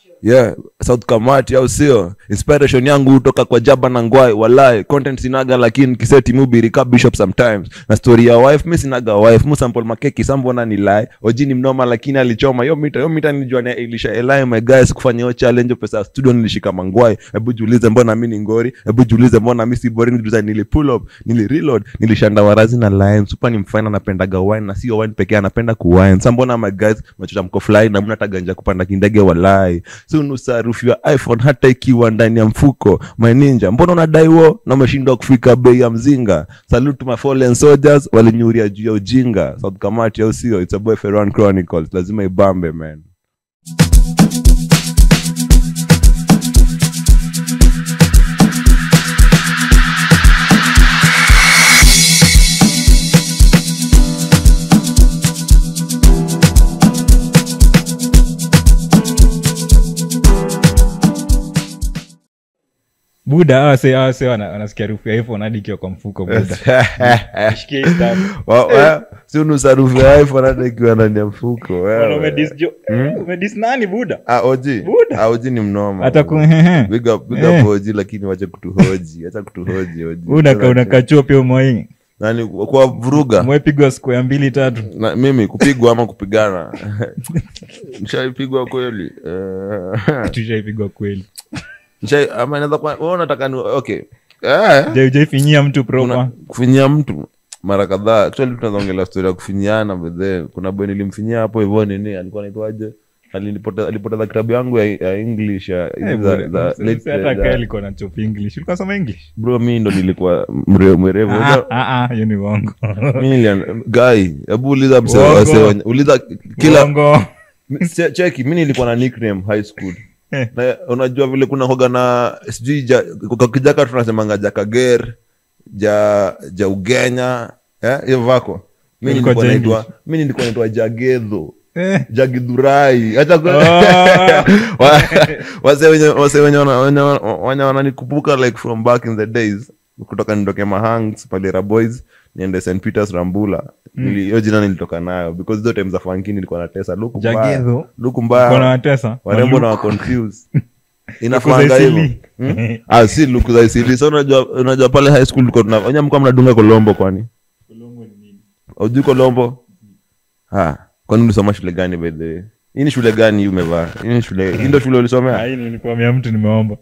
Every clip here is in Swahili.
yeah south kamati au sio inspiration yangu hutoka kwa jaba na ngwai walai content sinaga lakini kiseti mubirika bishop sometimes na story ya wife mi sinaga wife mu sample makeki sambona ni lai oji ni mnoma lakini alichoma yo mita yo mita nilijua na ilisha elai my guys kufanya hiyo challenge pesa ya studio nilishika mangwai hebu jiulize mbona mi ni ngori hebu jiulize mbona mi si boring juza nili pull up nili reload nilishanda warazi na line super ni mfana napendaga wine na sio wine pekee anapenda kuwine sa mbona my guys machocha mko fly na mna taganya kupanda kindege walai si unusa harufu ya iphone hata ikiwa ndani ya mfuko my ninja mbona unadai wo na umeshindwa kufika bei ya mzinga salute to my fallen soldiers walinyuria juu ya ujinga south kamati au sio it's a boy Ferran chronicles lazima ibambe man buda awase awase wana- wanasikia harufu ya iphone hadi ikiwa kwa mfuko buda Shikia hii stuff. Wa- wa- si unusa harufu ya iphone hata ikiwa ndani ya mfuko wewe. Bwana, umedis jo- eh, umedis nani buda Ah, oji Buda. Ah, oji ni mnoma hata ku hehe. big up big Eh. up oji lakini wache kutuhoji acha kutuhoji oji buda ka unakachua pia umwai nani kwa vuruga mwepigwa square mbili tatu na, mimi kupigwa ama kupigana nishaipigwa kweli Eh, tushaipigwa kweli nishai- ama inaweza kuwa wewe unataka ni okay eh Je, ujaifinyia mtu kuna proper kufinyia mtu mara kadhaa actually tunaweza ongelea story ya kufinyiana bedhe kuna boy nilimfinyia hapo hivyo nini alikuwa anaitwaje Alinipoteza- alipoteza kitabu yangu ya, ya english ya Eh, za- buda, za- mse- late- mse hata za- kaa alikuwa na chop english ulikuwa soma english bro mi ndo nilikuwa mre- mwerevu Ah, Unajua, ah, ah, hiyo ni uongo mi nilian- guy hebu uliza mse Uongo. wase wenye- uliza kila Uongo. Mi- che- cheki mi nilikuwa na nickname high school Eh. na unajua vile kuna hoga na sijui ja, kwa kijaka tunasemanga jakager ja ja ugenya eh, hiyo vako mi Ilikuwa nilikuwa ja naitwa English. mi nilikuwa naitwa jagedho Eh. jagidhurai hata ku- Ah. Wa- wase wenye wase wenye wana- wenye wana- wenye wananikumbuka like from back in the days kutoka nitoke mahangs palera boys niende st peters rambula Nili- hiyo jina nilitoka nayo because hizo time za fanki nilikuwa natesa luku mbaya Jagedho. luku Uko na mbaya watesa warembo na waconfuse inafanga hivyo Isili. Hmm? ah si luku za isili so unajua unajua pale high school tulikuwa tuna wenye mko mnadunga kolombo kwani ujui kolombo ah kwani ulisoma shule gani by the way hii ni shule gani hii umevaa hii ni shule hii ndio shule ulisomea Ai, nilikuambia mtu nimeomba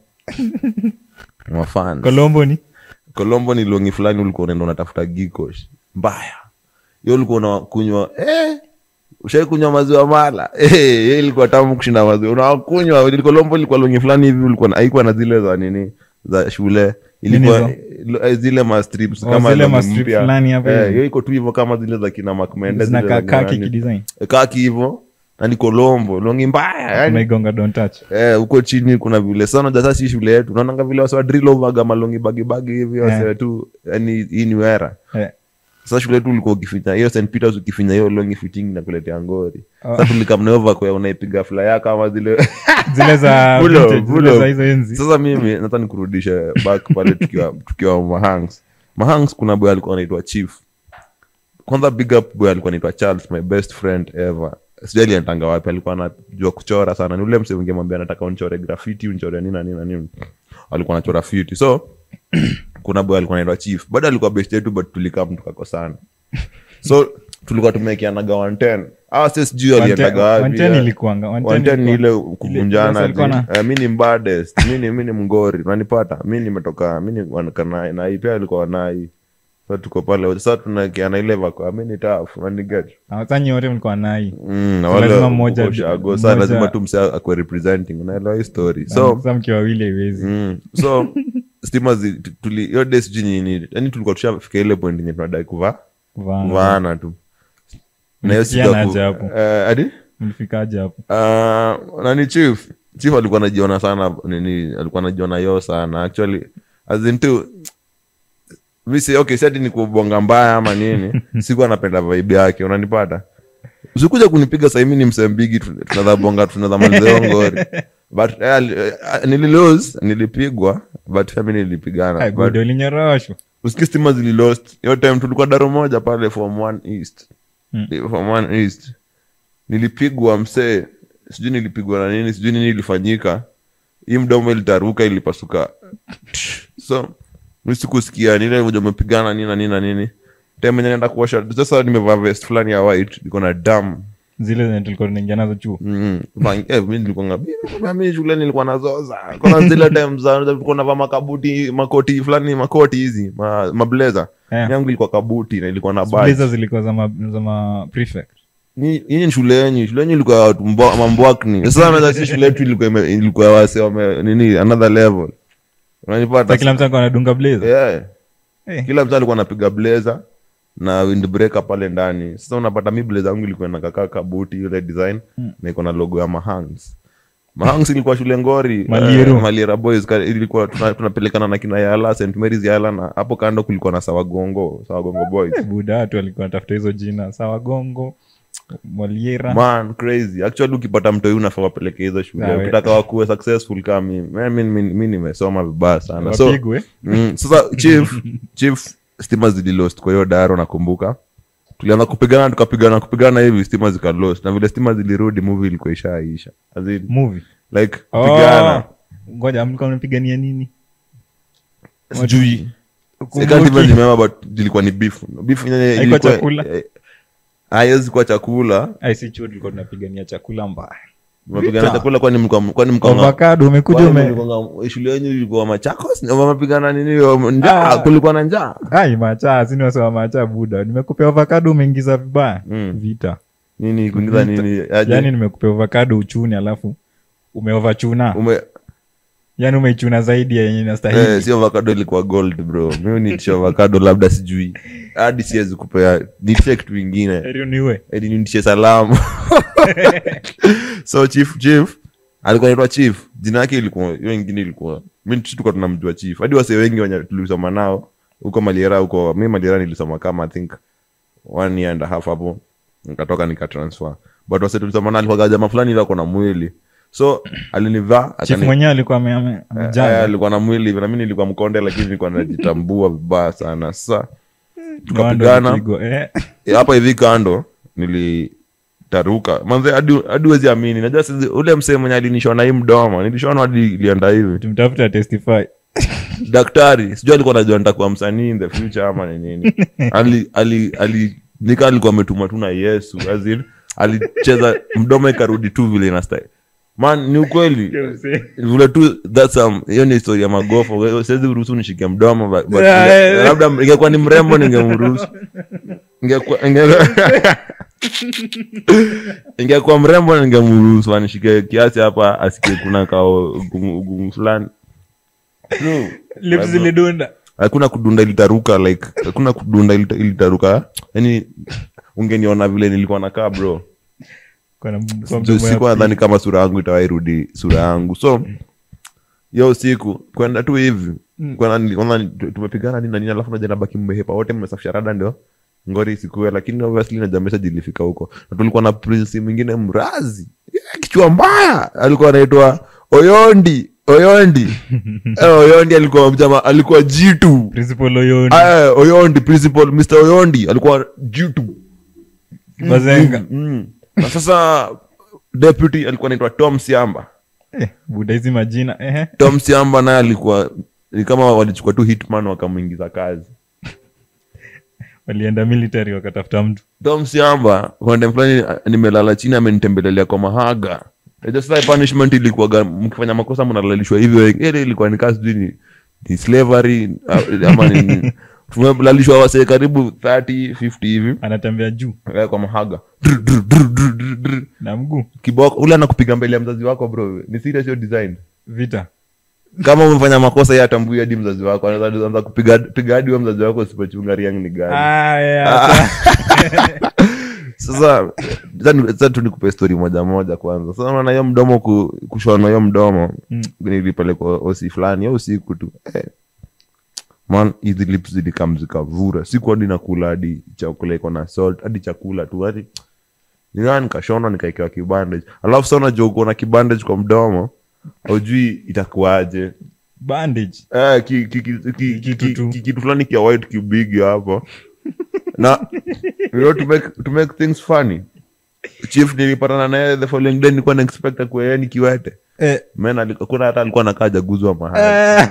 mafans kolombo ni kolombo ni longi fulani ulikuwa unaenda unatafuta gikosh mbaya hiyo ulikuwa unakunywa eh, ushai kunywa maziwa mala eh, hiyo ilikuwa tamu kushinda maziwa unakunywa kolombo ilikuwa longi fulani hivi ulikuwa na- haikuwa na zile za nini za shule ilikuwa Nini lo- eh, zile ma strips Oh, kama zile longi ma strip mpya. fulani hapo Eh, hivi. hiyo iko tu hivyo kama zile za kina makmende zile zinakaa za kaki nani. kidesign Eh, kaki hivyo na ni kolombo longi mbaya yani umeigonga don't touch Eh, huko chini kuna vile sana jasa si shule yetu naonanga vile wasiwa drill over kama longi bagi bagi hivi wasiwa tu yani hii ni wera Eh. sasa shule yetu ulikuwa ukifinya hiyo St Peters ukifinya hiyo longi fitting na kuletea ngori Oh. sasa tulikamneova kwa unaipiga flyer kama zile zile za Pull up, vintage, pull zile up. za hizo enzi sasa mimi nataka nikurudishe back pale tukiwa tukiwa mahangs mahangs kuna boy alikuwa anaitwa chief kwanza big up boy alikuwa anaitwa charles my best friend ever sijui aliendanga wapi alikuwa anajua kuchora sana ni ule mse ungemwambia nataka unchore graffiti unchore nini na nini na nini alikuwa anachora fiti so kuna boy alikuwa anaitwa chief bado alikuwa best yetu but tulikam tukakosana so tulikuwa tumekianaga 110 awa se sijui aliendaga wapi Wanteni yeah. ilikuanga wanteni Wanten ni ilikuwa- ile kuvunjana alikuwa na- ati, eh, mi ni mbadest mi ni mi ni mngori unanipata mi nimetoka mi ni wanakana- nai pia alikuwa wanai sa tuko pale sa tunakiana ile vako mi ni taf naniget Ah, sasa nyote mlikuwa nai Mm, na So wale lazima mmoja- huko Ushago, sa mmoja- lazima tu mse akwe representing unaelewa hii story so sasa mkiwa wawili haiwezi mm, so stima zi- tu- tuli hiyo day sijui nini yani tulikuwa tushafika ile point yenye tunadai kuvaa Kuvaa. kuvaana tu na hiyo siku ya Mlifikiana ku- aje hapo? eh, adi mlifikaje hapo Uh, nani chief chief alikuwa anajiona sana nini alikuwa anajiona yo sana actually as in tu misi okay si ati ni kubonga mbaya ama nini siku anapenda vibe yake unanipata usikuja kunipiga sahimi ni msembigi tunadha bonga tunadha malizeo ngori but eh, ali- eh, nililose nilipigwa but pia mi nilipigana Ai, but buda ulinyoroshwa usikii stima zililost hiyo time tulikuwa daro moja pale form one east Mm. form one east nilipigwa msee sijui nilipigwa na nini sijui nini ilifanyika hii mdomo ilitaruka ilipasuka so mi sikusikia nile moja umepigana nini na nini na nini time enye naenda kuosha sasa nimevaa vest fulani ya white iko na damu zile zenye tulikuwa tunaingia nazo chuo Mm, Bang- eh, mi nilikuwa nga- mi- mi shule nilikuwa nazoza kona zile time za tulikuwa navaa makabuti makoti fulani makoti hizi ma, mableza Eh. yangu ilikuwa kabuti na ilikuwa na Blazer badge. zilikuwa za ma, za ma prefect Ni- hii ni shule yenyu shule yenyu ilikuwa ya watu mbo- mambwakni sasa naweza si shule yetu ilikuwa ime- ilikuwa ya wase wame nini another level Sasa unanipata kila mtu alikuwa anadunga blazer yeah. Eh. kila mtu alikuwa anapiga blazer na windbreaker pale ndani sasa unapata mi blazer yangu ilikuwa nakakaa kabuti ile design na iko na logo ya mahangs mahangs ilikuwa shule ngori Malieru. eh, maliera boys ka- ilikuwa tuna- tunapelekana na kina yala st marys yala na hapo kando kulikuwa na sawagongo sawagongo boys buda watu walikuwa natafuta hizo jina sawa gongo mwaliera man crazy actually ukipata mtoi unafaa wapeleke hizo shule Sawa. ukitaka wakuwe successful kama mimi Man, mi, mi, mi nimesoma vibaya sana so wapigwe mm, sasa chief chief stima zililost kwa hiyo daro nakumbuka tulianza kupigana tukapigana kupigana hivi stima zikalost na vile stima zilirudi movie ilikuwa ishaisha As in, movie like kupigana Oh, ngoja mlikuwa mnapigania nini sijui I Kumbuki. can't even remember but ilikuwa ni beef beef yenye Haikuwa ilikuwa- chakula? eh, haiwezi kuwa chakula Ai, si chuo tulikuwa tunapigania chakula mbaya mapigana chakula kwani mlikuwa kwani mlikuwa avocado umekuja Kwani ume mlikuwa- shule yenyu ilikuwa machakos wamepigana nini wa- njaa Ah. kulikuwa na njaa ai macha sini wasewa macha buda nimekupea avocado umeingiza vibaya Mm. vita nini kuingiza nini aje yani nimekupea avocado uchuni alafu umeovachuna ume yani umeichuna zaidi ya yenye eh, inastahili si avocado ilikuwa gold bro mimi nitisha avocado labda sijui hadi siwezi kupea nitishe kitu ingine Heri niue edi nitishe salamu so chief chief alikuwa naitwa chief jina yake ilikuwa hiyo ingine ilikuwa mi tuka tunamjua chief hadi wase wengi wenye tulisoma nao huko maliera huko mi maliera nilisoma kama i think one year and a half hapo nikatoka nikatransfer but wase tulisoma nao alikuwa jamaa fulani hivi ako na mwili so alinivaa chief akani- mwenyewe alikuwa ame- ame- Eh, amejaa alikuwa na mwili hivi na mi nilikuwa mkonde lakini nilikuwa najitambua vibaya sana sasa No wonder tukapigana ulipigwa, eh. Eh, hapa hivi kando nilitaruka manze hadi hadi huwezi amini najua sisi- ule msee mwenye alinishona hii mdomo nilishona hadi ilienda hivi tumtafuta testify daktari sijui alikuwa najua nitakuwa msanii in the future ama ni nini ali, ali, ali nika alikuwa ametumwa tu na yesu as in, alicheza mdomo ikarudi tu vile inastai man ni ukweli vile tu that's um, hiyo ni historia magofo siwezi ruhusu nishike mdomo but, but Yeah, inge- yeah, yeah. labda ingekuwa ni mrembo ningemruhusu ingekuwa inge- ingekuwa mrembo ningemruhusu anishike kiasi hapa asikie kuna kao ugumu ugumu fulani True. lips zilidunda hakuna kudunda ilitaruka like hakuna kudunda ilita- ilitaruka yani ungeniona vile nilikuwa nakaa bro Kwa na- kwa Ju- mdomo ya sikuwa pili. nadhani kama sura yangu itawairudi sura yangu so yo usiku kwenda tu hivi Kwanza nili- kwanza ni- tu- tumepigana nini na nini alafu naja nabaki mmehepa wote mmesafisha rada ndio ngori isikue lakini obviously najua message ilifika huko na tulikuwa na prince mwingine mrazi Yeah, kichwa mbaya alikuwa anaitwa oyondi oyondi Eh, oyondi alikuwa mjama alikuwa jitu principal oyoni Aya, oyondi principal mr oyondi alikuwa jitu bazenga mm. na sasa deputy alikuwa naitwa tom siamba eh, buda hizi majina ehe tom siamba naye alikuwa ni kama walichukua tu hitman wakamwingiza kazi walienda military wakatafuta mtu tom siamba kwande fulani ah, nimelala chini amenitembelelea kwa mahaga Unajua sasa punishment ilikuwaga mkifanya makosa mnalalishwa hivyo ile ilikuwa ni kazi sijui ni, ni slavery ah, ama ni tumelalishwa wasee karibu 30 50 hivi anatembea juu eh, kwa mahaga Drr, drr, drr, drr, drr, drr. na mguu kiboko ule anakupiga mbele ya mzazi wako bro ni serious hiyo design vita kama umefanya makosa yeye atambui hadi mzazi wako anaweza anza kupiga piga hadi wa mzazi wako usipochunga riang ni gani Ah, yeah, sasa sasa ni- sasa tu nikupe story moja moja kwanza sasa naona hiyo mdomo ku, kushona hiyo mdomo Mm. nilipelekwa osi fulani hiyo usiku tu eh. man hizi lips zilikam zikavura siku hadi nakula hadi chakula iko na salt hadi chakula tu hadi nikaa nikashona nikaekewa kibandage alafu sa unajua uko na kibandage kwa mdomo aujui itakuwaje bandage Eh, ki- ki- ki- ki- Kitu ki- tu. ki- kitu fulani kia white kibigi hapo na you know, to make, to make things funny chief nilipatana naye the following day nilikuwa naexpect kuea ni kiwete Eh, men aliku- kuna hata alikuwa nakaa jaguzwa mahali eh,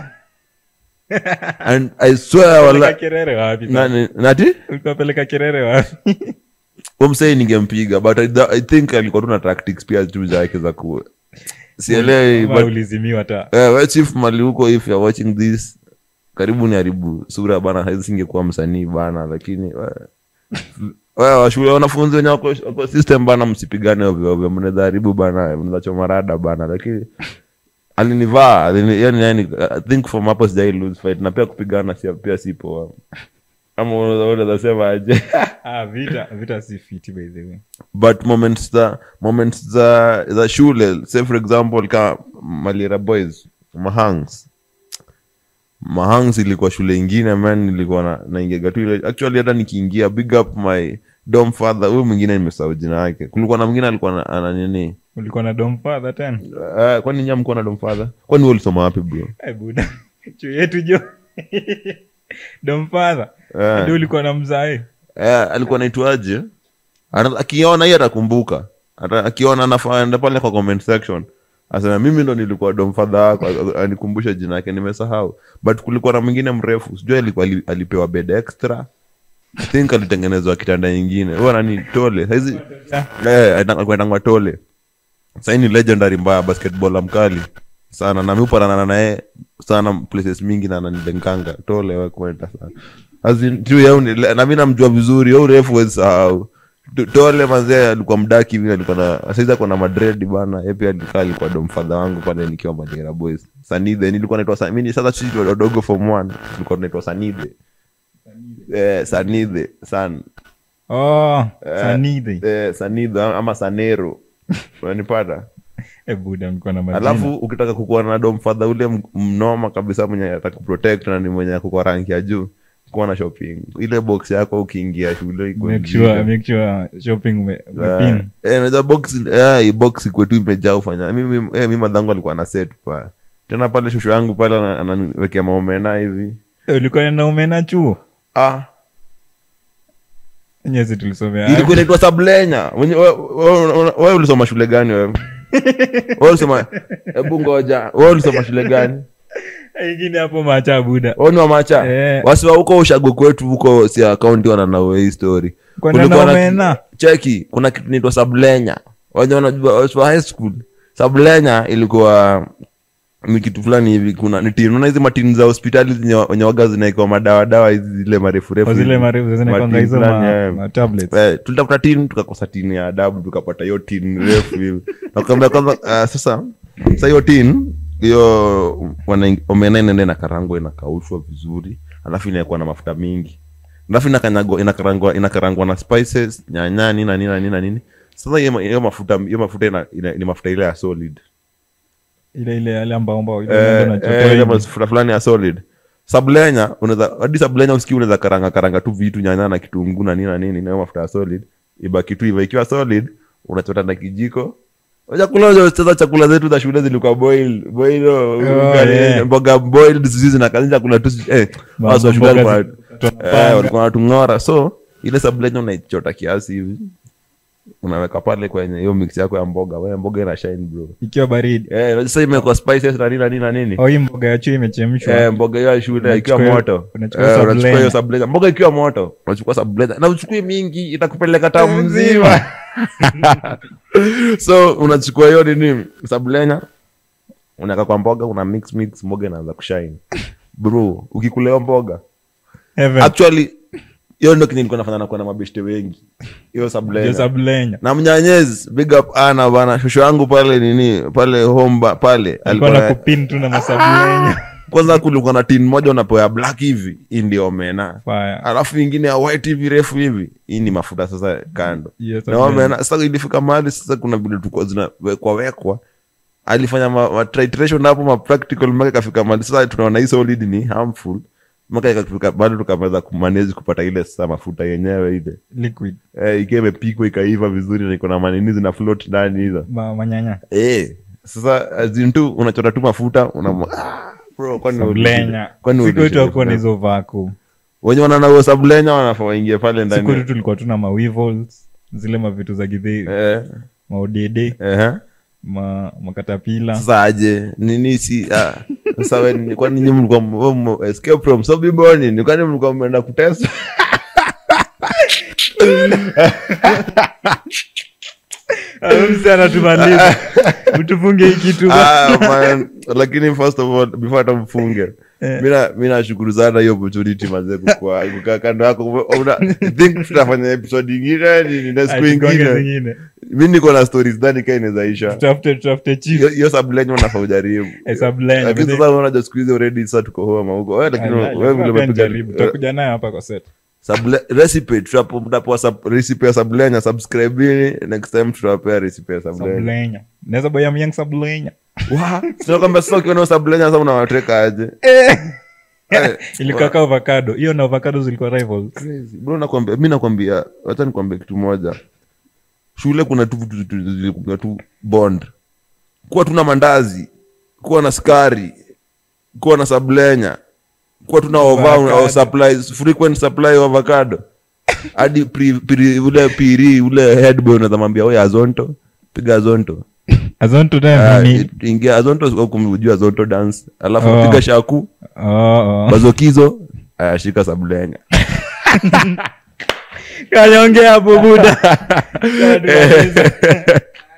and i swear peleka wala kerere wapi nani nati ulikuwa peleka kerere wapi umsei ningempiga but I, I think alikuwa tu na tactics pia tu zake za ku sielewi Ama but ulizimiwa ta eh, we chief mali huko if you're watching this karibu ni haribu sura bana haizi singekuwa msanii bana lakini we- we washule wanafunzi wenye wako wako system bana msipigane ovyoovyo mnaweza haribu bana mnaweza choma rada bana lakini alinivaa alini- yani yani i think from hapo sijai lose fight na pia kupigana si pia si poa ama unaweza unaweza sema aje ah, vita vita si fiti by the way but moments za moments za za shule say for example ka malira boys mahangs mahangs ilikuwa shule ingine man nilikuwa na naingiaga tu ile actually hata nikiingia big up my dom father huyu mwingine nimesahau jina yake kulikuwa na mwingine alikuwa na- ana nini ulikuwa na dom father tena uh, kwani nyam mkuwa na dom father kwani wewe ulisoma wapi bro Eh, buda chuo yetu jo dom father Eh. ndio ulikuwa na mzae eh, alikuwa naitwaje Ana- akiona hii atakumbuka Ata- akiona anafaenda pale kwa comment section asema mimi ndo nilikuwa domfadha wako a- anikumbushe jina yake nimesahau but kulikuwa na mwingine mrefu sijui alikuwa ali- alipewa bed extra I think alitengenezwa kitanda ingine huyo nani tole saizi eh, aita- alikuwa anaitangwa tole sahii ni legendary mbaya basketball mkali sana na miupanana naye sana places mingi na ananidenkanga tole wekwenda sana As in, tu yeye uni- na mi namjua vizuri yo urefu wezi sahau Tu- tole manzee alikuwa mdaki hivi alikuwa na saizi ako na madred bana ye pia alikaa alikuwa domfadha wangu pale nikiwa madera boys sanidhe nilikuwa naitwa Sa- mimi sasa sisi wadogo form one tulikuwa tunaitwa sanidhe eh, sanidhe san oh sanidhi eh, sanidhe ama sanero unanipata eh buda mlikuwa na majina alafu ukitaka kukuwa na domfadha ule m- mnoma kabisa mwenye atakuprotect na ni mwenye kukuwa ranki ya juu kuwa na shopping ile box yako ukiingia shule iko make nzito. sure make sure shopping ume, Eh, umepin eh, unajua box eh, hii box iko tu imejaa ufanya mimi eh, mimi madhangu alikuwa na set pa tena pale shushu yangu pale ana- ananiwekea maomena hivi Eh, ulikuwa na umena chuo ah nyezi tulisomea ilikuwa inaitwa sablenya Wenye- we- we- we- wewe ulisoma shule gani wewe wewe ulisoma hebu ngoja wewe ulisoma shule gani ingine hapo macha buda Wewe ni wa macha Eh. wasiwa huko ushago kwetu huko si akaunti wananawe hii story Kwenda Kulikuwa na na- omena? cheki kuna kitu naitwa sablenya waja wanajua wasiwa high school sablenya ilikuwa ni kitu fulani hivi kuna ni tin unaona hizi matini za hospitali zenye wenye waga zinaekiwa madawa dawa hizi zile marefu refu Kwa zile hivi. marefu zinakwanga Matini hizo fulani, ma, eh. ma tablets Eh, tulitafuta tin tukakosa tin ya adabu tukapata hiyo tin refu hivi nakwambia kwanza ah, sasa sa hiyo tin hiyo wana- omena inaenda inakarangwa inakaushwa vizuri alafu inaekuwa na mafuta mingi alafu inakanyagwa inakarangwa inakarangwa na spices nyanya nini na nini na nini na nini sasa hiyo ma- hiyo mafuta hiyo mafuta ina, ina, ni mafuta ile ya solid ile ile yale ambao ambao ile Eh, mambo eh, unachotoa ile hivi. mafuta fulani ya solid sablenya unaweza hadi sablenya usikii unaweza karanga karanga tu vitu nyanya na kitunguu na nini na nini nayo mafuta ya solid ibaki tu hivyo ikiwa solid unachota na kijiko chakula sasa chakula zetu za shule zilikuwa boil boil oh, ugali, yeah. mboga boiled sisi zinakazi chakula tu eh Ma- watu wa shule mboga walikuwa zikatwa na eh, panga. walikuwa wanatung'ora so ile sablenya unaichota kiasi hivi unaweka pale kwenye hiyo mix yako ya mboga wewe mboga ina shine bro ikiwa baridi eh sasa imekuwa spices na nini na nini na nini au hii mboga ya chuo imechemshwa Eh, mboga hiyo ya shule ikiwa Unachukua- moto unachukua Eh, sablenya. unachukua hiyo sablenya mboga ikiwa moto unachukua sablenya na uchukue mingi itakupeleka tamu mzima so unachukua hiyo nini sablenya unaweka kwa mboga una mix mix mboga inaanza kushine bro ukikuleo mboga Heaven. actually hiyo ndo kenye nilikuwa nafanya nakuwa na mabeshte wengi hiyo Ndio sablenya sablenya na mnyanyezi big up ana bana shosho yangu pale nini pale homba pale alikuwa alikuwa na na- kupin tu na masablenya kwanza kulikuwa na tin moja unapewa ya black hivi hii ndio omena Fire. alafu ingine ya white hivi refu hivi hii ni mafuta sasa kando Yes, na omena sasa ilifika mahali sasa kuna vile tulikuwa zinawekwa wekwa alifanya ma, ma titration hapo ma practical mpaka ikafika mahali sasa tunaona hii solid ni harmful mpaka ikafika bado tukameweza kumanage kupata ile sasa mafuta yenyewe ile liquid eh, ikiwa imepikwa ikaiva vizuri na iko na manini zina float ndani hizo ma, manyanya eh sasa azin tu unachota tu mafuta una ah, bro kwani sablenya kwani siku yetu ulishe hakuwa na mafuta? hizo vacuum wenye wananauo sablenya wanafaa waingie pale siku yetu ndani tulikuwa tuna mawivals zile mavitu za gidhei Eh, maodede ehe. ma, makatapila sasa aje nini si ah, sasa we ni- kwani nyinyi mlikuwa m- m- escape from sobiboni ni kwani mlikuwa mmeenda kutesa anatumaliza utufunge hii kitu ah, man, lakini first of all before hata mfunge mina mi nashukuru sana hiyo opportunity mazee kukua kukaa kando yako Una- think tutafanya episode ingine ni- ni na siku Atugonge ingine zingine mi niko na stories dhani kaa inawezaisha tutafute tutafute chief hiyo hiyo sublenyo nafaa ujaribu Eh, sublenyo, lakini but sasa unaja siku hizi already sasa tuko homa huko wewe lakini Ah, wewe vile pia umepiga nijaribu. tutakuja nayo hapa kwa set Suble- recipe tutapo- mtapewa sub- recipe ya sablenya subscribini next time tutawapea recipe ya sablenya sablenya naweza boya myang sablenya sinakwambia sasa ukiona sablenya sasa unawateka aje Eh, ilikaka avocado hiyo na avocado zilikuwa rivals crazy. Bro, nakwambia mi nakwambia wacha nikwambia kitu moja shule kuna tu vitu vitu zilikuwa tu bond kuwa tuna mandazi kuwa na skari kuwa na sablenya kuwa tuna ova Avocado. supplies frequent supply of avocado hadi pri- pri- ule piri ule headboy unaweza mwambia oya azonto piga azonto azonto Ah, nayo ni it- ingia azonto kumjua azonto dance alafu Oh. piga shaku oh oh bazokizo ayashika sablenya kanyongea hapo buda